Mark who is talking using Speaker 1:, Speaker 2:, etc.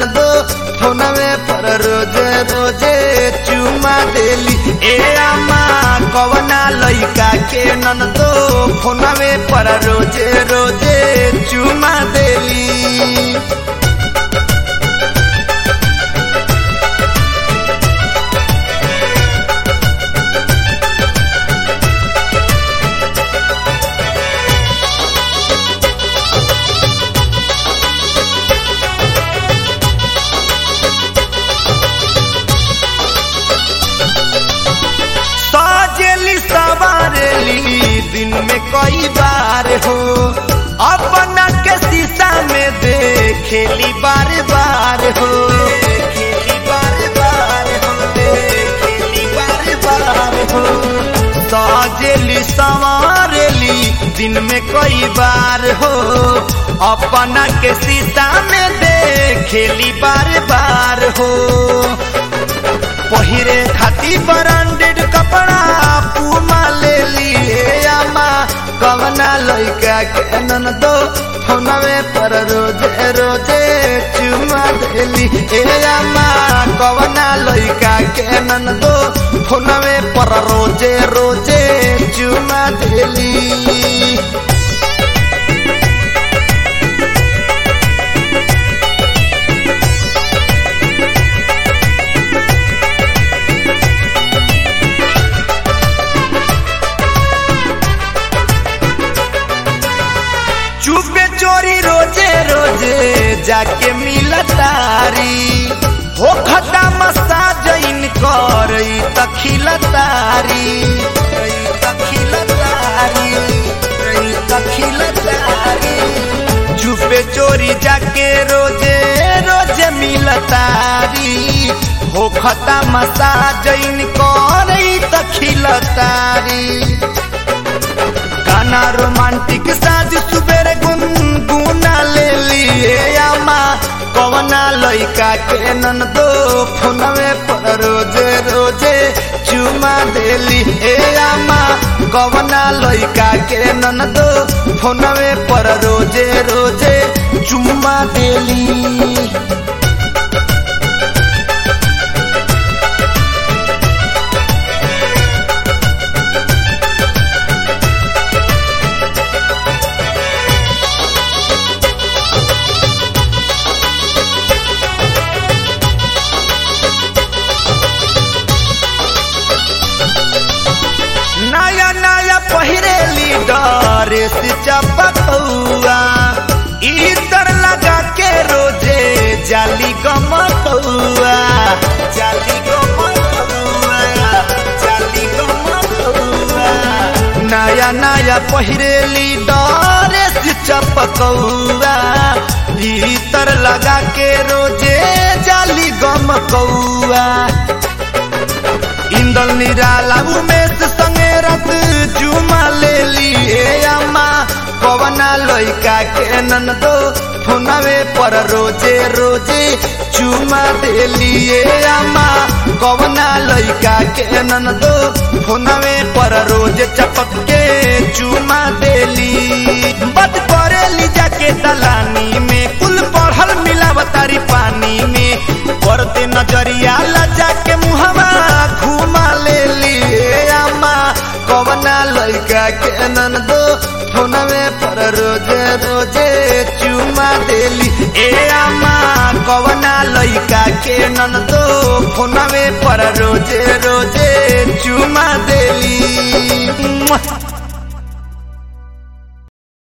Speaker 1: ननदो फोनवे पर रोजे रोजे चुमा देली ए आमा कवना लइका के ननदो फोनवे पर रोजे रोजे चुमा देली सजेली सवारेली दिन में कई बार हो अपना के शीशा में देखेली बार बार हो देखेली बार बार हो देखेली बार बार हो सजेली सवारेली दिन में कई बार हो अपना के शीशा में देखेली बार बार हो पहिरे खाती ब्रांडेड कपड़ा पूमा ले लिए आमा कवना लइका के नन दो फोनवे पर रोजे रोजे चुमा देली ए आमा कवना लइका के नन दो फोनवे पर रोजे रोजे चुमा देली चुपे चोरी रोजे रोजे जाके मिलतारी हो खता मसाज कर तखिलतारी तखिलतारी तखिलतारी चुपे चोरी जाके रोजे रोजे मिलतारी हो खता मसाज कर तखिलतारी गाना रोमांटिक साज सुबेरे गुनगुना ले लिए आमा कवना लइका के नन दो फोनवे पर रोजे रोजे चुमा देली ए आमा कवना लइका के नन दो फोनवे पर रोजे रोजे चुमा देली नया नया पहिरेली ड्रेस चपकौआ इतर लगा के रोजे जाली गमकौआ जाली गमकौआ जाली गमकौआ नया नया पहिरेली ड्रेस चपकौआ भीतर लगा के रोजे जाली गमकौआ इंदल निराला उमेश संगे रत जुमा ले लिए अम्मा कवना लइका के नन दो फोनवे पर रोजे रोजे चुमा दे लिए अम्मा कवना लइका के नन दो फोनवे पर रोजे चपक के चुमा देली बद करेली जाके दलानी में कुल पढ़ल मिलावतारी पानी में पड़ते नजरिया लजा के मुहवा घुमा ले लिए अम्मा कवना लइका के नन दो फोनवे पर रोजे रोजे चुमा देली ए अम्मा कवना लइका के नन दो फोनवे पर रोजे रोजे चुमा देली